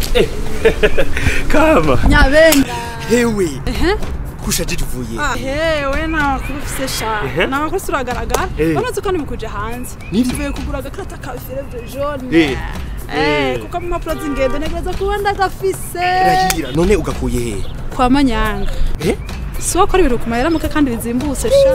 kama nyabenga hewe kushajije uvuye hewe nta makuru ufise sha Ehe. nta makuru turagaragara Eh. uretse ko nimukuje hanze Nivyo? tuvuye kugura agakarata ka fievre jaune Eh. Eh, kuko mu mpapuro z'ingendo ntegereza kuba ndagafise rahira none ugakuye he kwa manyanga Eh? si wo kora ibintu ku mahera muke kandi bizimbutse sha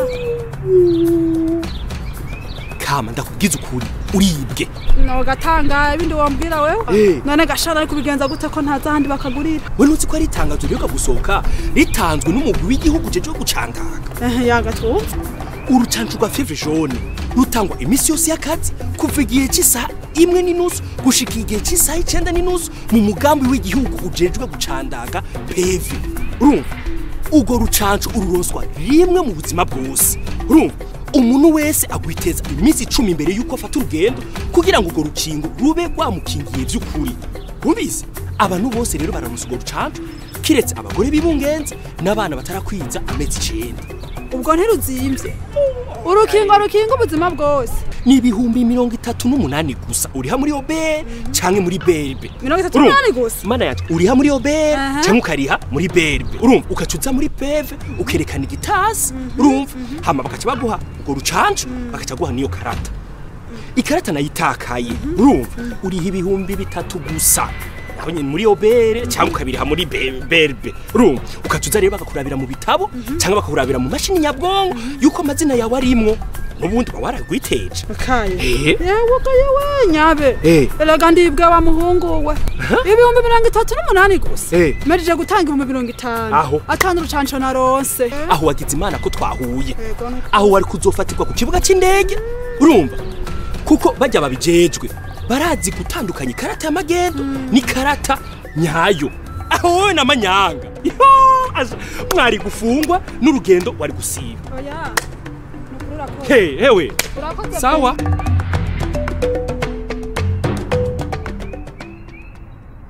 kama ndakubwiza ukuri uribwe nogatanga ibindi wambwira wewe Eh. none gashana ari kubigenza gute ko ntaza ahandi bakagurira we ntuzi ko ari itangazo riheruka gusohoka ritanzwe n'umugwi w'igihugu jeje wo gucandaga Eh, yagatwumva urucanco rwa fevre jaune rutangwa iminsi yose y'akazi kuva igihe cy'isaha imwe n'inusu gushika igihe cy'isaha icenda n'inusu mu mugambi w'igihugu ujejwe gucandaga peve urumva urwo rucanco ururonswa rimwe mu buzima bwose urumva umuntu wese agwiteza iminsi icumi imbere y'uko afata urugendo kugira ngo urwo rukingo rube rwamukingiye by'ukuri wumvise abantu bose rero bararonsa urwo rucanco kiretse abagore bibungenze n'abana batarakwiza amezi icenda ubwo ntiruzimvye urukingo rukinga ubuzima bwose ni ibihumbi mirongo itatu n'umunani gusa uriha muri obere canke muri berbe mirongo itatu Urumva? n'umunani gusa mana yacu uriha muri obere Aha. canke ukariha muri berbe urumva ugaca uza muri peve ukerekana igitasi urumva hama bakaca baguha urwo rucanco bakaca guha niyo karata ikarata nayo itakaye urumva uriha ibihumbi bitatu gusa naho nyine muri obere cyangwa ukabiriha muri be- berbe urumva ukaca uza rero bakakurabira mu bitabo cyangwa bakakurabira mu mashini nyabwonko yuko amazina yawe arimwo n'ubundi uba waragwiteje kaye Eh. yewe ko yewe nyabe Eh. erega ndibwe wa muhungu we ibihumbi mirongo itatu n'umunani gusa Eh. merije gutanga ibihumbi mirongo itanu Aho. atanu urucanco naronse aho wagize imana ko twahuye Yego, nuko. aho wari kuzofatirwa ku kibuga cy'indege urumva kuko bajya babijejwe barazi gutandukanya ikarata y'amagendo n'ikarata nyayo aho wowe na manyanga Yo, aja, mwari gufungwa n'urugendo wari gusiba oya nukuri urakoze he hewe urakoze pe. sawa